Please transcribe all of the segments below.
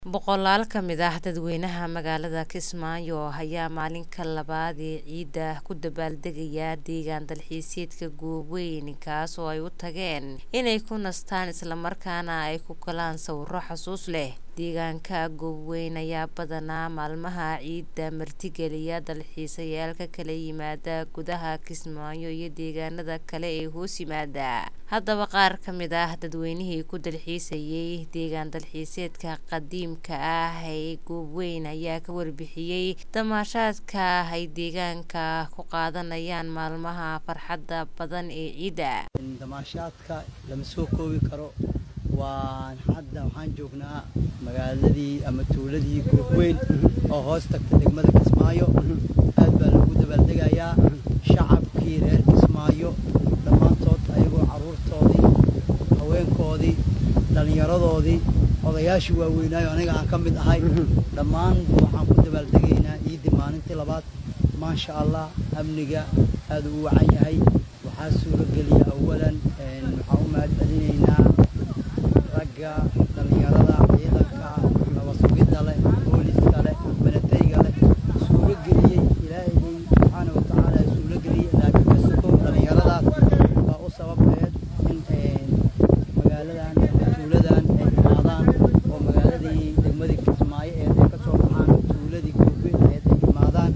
Boqolaal ka mid ah dadweynaha magaalada Kismaayo ayaa maalinka labaad ee ciida ku dabaaldegaya deegaan dalxiiseedka Gooweyn kaas oo ay u tageen inay ku nastaan isla markaana ay ku galaan sawirro xasuus leh. Deegaanka Gooweyn ayaa badanaa maalmaha ciida martigeliya dalxiisayaal ka kala yimaada gudaha Kismaayo iyo deegaanada kale ee hoos yimaada. Haddaba qaar ka mid ah dadweynihii ku dalxiisayay deegaan dalxiiseedka qadiimka ah ee Gooweyn ayaa ka warbixiyay damaashaadka ay deegaanka ku qaadanayaan maalmaha farxadda badan ee ciida. damaashaadka lama soo koobi karo waan hadda waxaan joognaa magaaladii ama tuuladii Gooweyn oo hoos tagta degmada Kismaayo aad baa loogu dabaaldegayaa shacabkii reer Kismaayo dhammaantood ayagoo caruurtoodii haweenkoodii dhallinyaradoodii odayaashii waaweynaayo aniga aan ka mid ahay dhammaan waxaan ku dabaaldegaynaa ciidii maalintii labaad maasha allah amniga aad u wacan yahay waxaa suurogeliya awalan waxaan u mahad celinaynaa ragga dhallinyarada ciidanka nabad sugidda leh booliska leh banatayga leh suurageliyey ilaahayay subxaana wa tacaala suurageliyey laakiin ka sokow dhallinyaradaas baa u sababeed in magaaladan ama tuuladan ay imaadaan oo magaaladii degmadii kismaayo ee ay ka soo baxaan tuuladii goobeyn ee ay imaadaan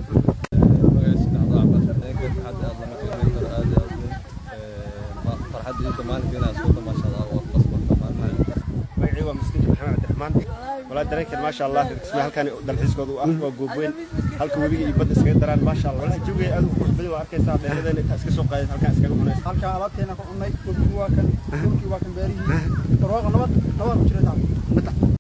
magacii waa miskiinka maxamed cabdiraxmaan walaa dareenkeed maasha allah kismaa halkan dalxiiskooda u ah waa goobweyn halka webiga iyo badda iskaga daraan maasha allah walaa jawiga aad u qurux badan waa arkaysaa dheeradeena intaa iska soo qaadeen halkan iskaga cunaysa halkaan alaabteena ku cunnay webigu waa kan dhulkii waa kan beerihii barwaaqo nabad nabad ku jira